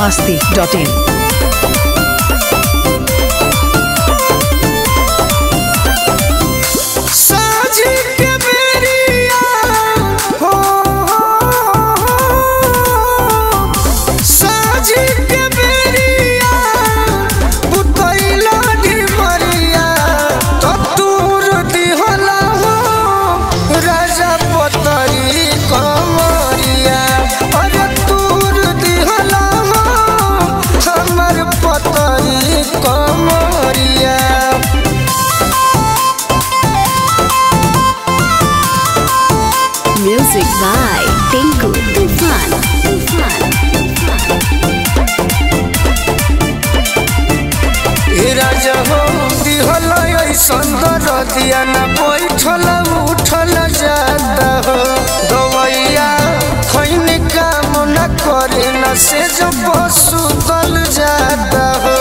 masti.in. साझी के बेरिया हो साझी के बेरिया बुतैला ढिमरिया तूर दिहला हो राजा पतरी कमरिया अरे तूर दिहला हो हमर पतरी कमरिया Music by Tinku Tufan. Tufan. राजा हो दिहल सुंदर दिया न बैठल उठल जाता हो दवैया खैन काम न करे न से जो पशु दल जाता हो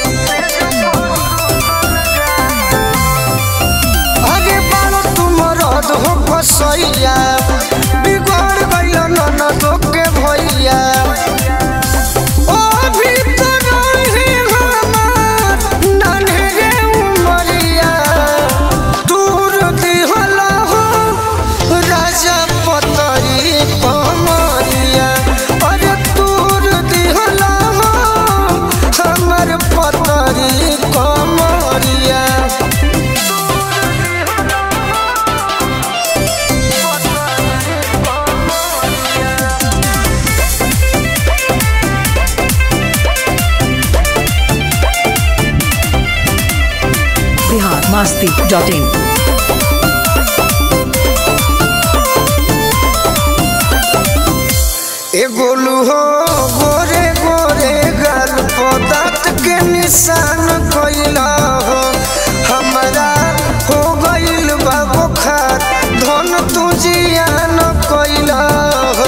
अरे बालो तुम रद हो फसैया बिगड़ गइल ननदो के भैया ओ भीतर रही हमार नन्हे उमरिया दूर दिहला हो राजा पतरी कमरिया अरे दूर दिहला हो हमर पतरी कमरिया Bihar masti.in. ए गोलू हो गोरे गोरे गाल पदार्थ के निशान कैला हो हमरा हो गइल बा बुखार धन तू जियान कैला हो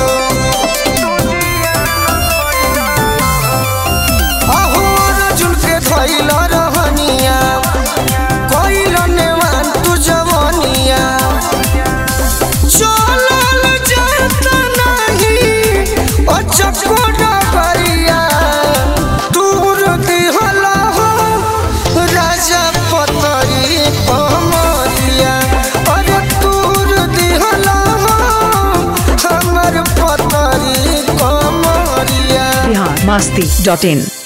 अहो अर्जुन के धैला रहनिया कैला नेवान तू जवनिया चलल जाता नहीं अचको डगरिया दूर दिहला हो राजा पतरी कमरिया अरे दूर दिहला हो हमर पतरी कमरिया Bihar masti.in.